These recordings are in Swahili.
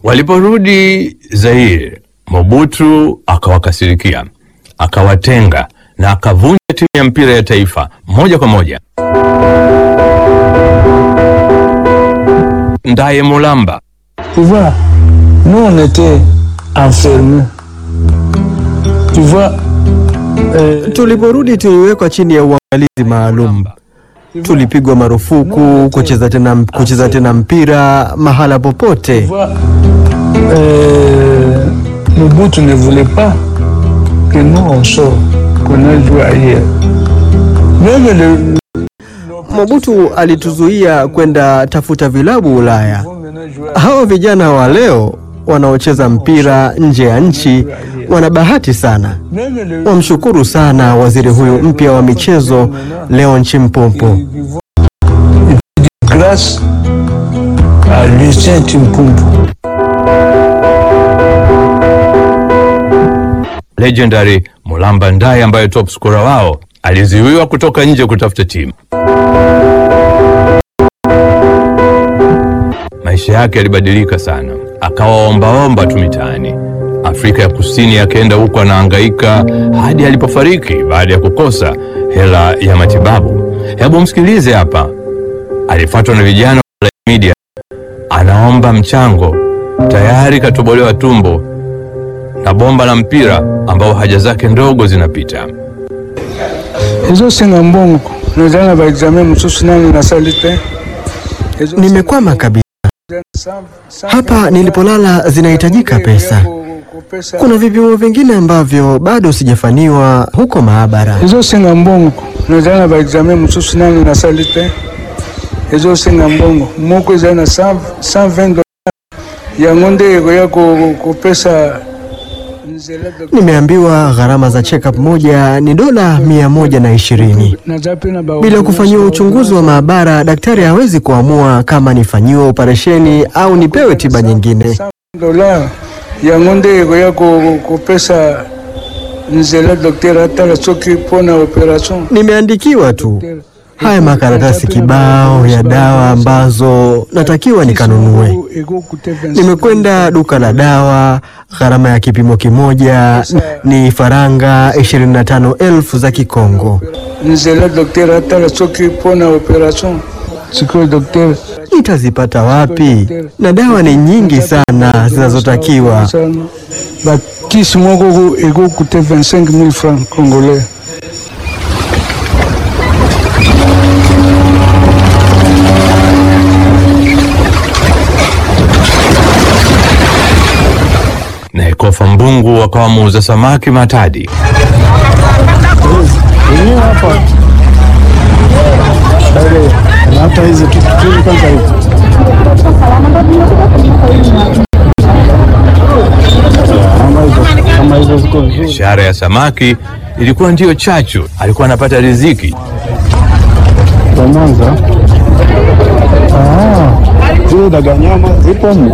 Waliporudi Zaire, Mobutu akawakasirikia, akawatenga na akavunja timu ya mpira ya taifa moja kwa moja. Ndaye Mulamba Tu vois, nous on était enfermés. Tu vois, euh, Tuliporudi tuliwekwa chini ya uangalizi maalum. Tulipigwa marufuku kucheza tena, kucheza tena mpira mahala tu popote. vois, euh, Mobutu ne voulait pas que nous on sorte, qu'on aille jouer ailleurs. Même le, Mobutu alituzuia kwenda tafuta vilabu Ulaya. vont maintenant jouer Hawa vijana wa leo wanaocheza mpira nje ya nchi wana bahati sana. Même le, Wamshukuru sana waziri huyu mpya wa michezo Leon Chimpumpu. ils vont- grâce à Lucien Timpumpu. legendary Mulamba Ndaye ambaye top scorer wao alizuiwa kutoka nje kutafuta timu. Maisha yake yalibadilika sana, akawa ombaomba tu mitaani. Afrika ya Kusini akaenda huko anahangaika hadi alipofariki baada ya kukosa hela ya matibabu. Hebu msikilize hapa, alifuatwa na vijana wa media, anaomba mchango, tayari katobolewa tumbo na bomba la mpira ambao haja zake ndogo zinapita. ezosenga mbongo nazala na baexamen mosusu nani nasali te Ezosenga Nimekwama kabisa. cent- cent Hapa vingt nilipolala zinahitajika dollars pesa. ya ku- kupesa. Kuna vipimo vingine ambavyo bado sijafanyiwa huko maabara. ezosenga mbongo nazala na baexamen mosusu nani nasali te ezosenga mbongo moko ezali na 120 dollars yango nde ekoya ko- kopesa nzela doc- Nimeambiwa gharama za check-up moja ni dola mia moja na ishirini. naza pe na ba- Bila kufanyiwa uchunguzi wa maabara, daktari hawezi kuamua kama nifanyiwe operesheni au nipewe tiba nyingine. 100 dollars yango nde ekoya ko- kopesa nzela dokter atala soki mpona operation Nimeandikiwa tu haya makaratasi kibao ya dawa ambazo natakiwa nikanunue. Nimekwenda duka la dawa, gharama ya kipimo kimoja ni faranga 25,000 za Kikongo. nzela dokter atala soki mpona operation sikoyo dokter Nitazipata wapi? Na dawa ni nyingi sana zinazotakiwa. bakisi moko ekokute 25 000 francs congolais Na Ekofa Mbungu wakawa muuza samaki Matadi. hata hizi kitu kwanza hivi kama hizo ziko nzuri Biashara ya samaki ilikuwa ndiyo chachu, alikuwa anapata riziki. za Mwanza. Ah, zile daga nyama zipo mno.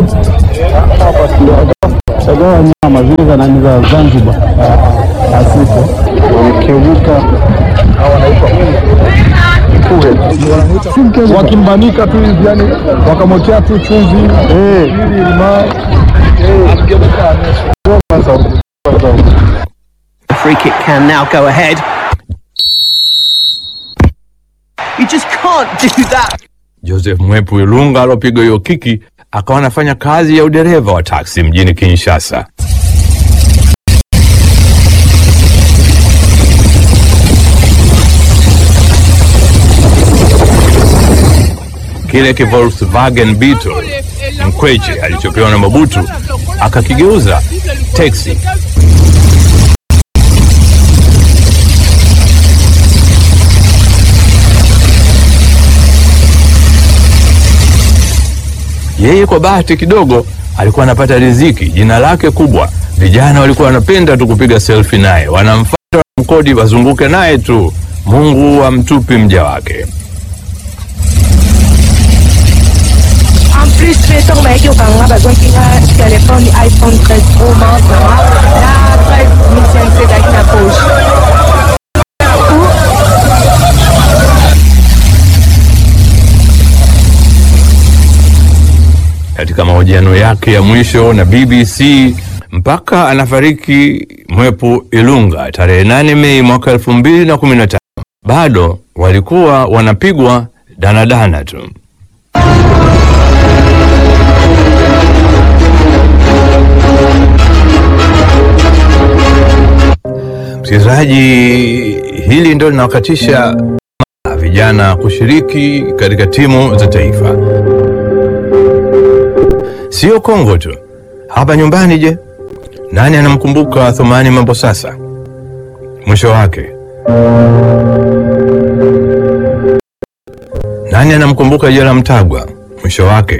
Daga nyama zile za nani za Zanzibar. Asipo. Wakevuka wakimbanika tu hivi yani wakamwekea tu chumvi ili limao The free kick can now go ahead. You just can't do that. Joseph Mwepu Ilunga alopiga hiyo kiki akawa anafanya kazi ya udereva wa taksi mjini Kinshasa. Kile ki Volkswagen Beetle Mkweche alichopewa na Mobutu akakigeuza teksi. Yeye kwa bahati kidogo alikuwa anapata riziki, jina lake kubwa. Vijana walikuwa wanapenda tu kupiga selfie naye, wanamfuata mkodi wazunguke naye tu. Mungu amtupi mja wake. En plus, besok baiki ukanga bazokinga telefone iPhone 13 Pro Max na 13500 ezalaki na poche. katika mahojiano yake ya mwisho na BBC mpaka anafariki Mwepu Ilunga tarehe 8 Mei mwaka 2015 bado walikuwa wanapigwa danadana tu. Msikilizaji, hili ndio linawakatisha vijana kushiriki katika timu za taifa. Sio Kongo tu, hapa nyumbani. Je, nani anamkumbuka Thumani Mambo sasa? Mwisho wake nani anamkumbuka Jela Mtagwa? Mwisho wake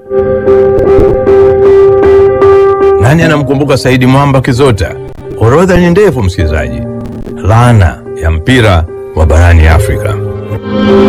nani anamkumbuka Saidi Mwamba Kizota? Orodha ni ndefu, msikilizaji. Laana ya mpira wa barani Afrika.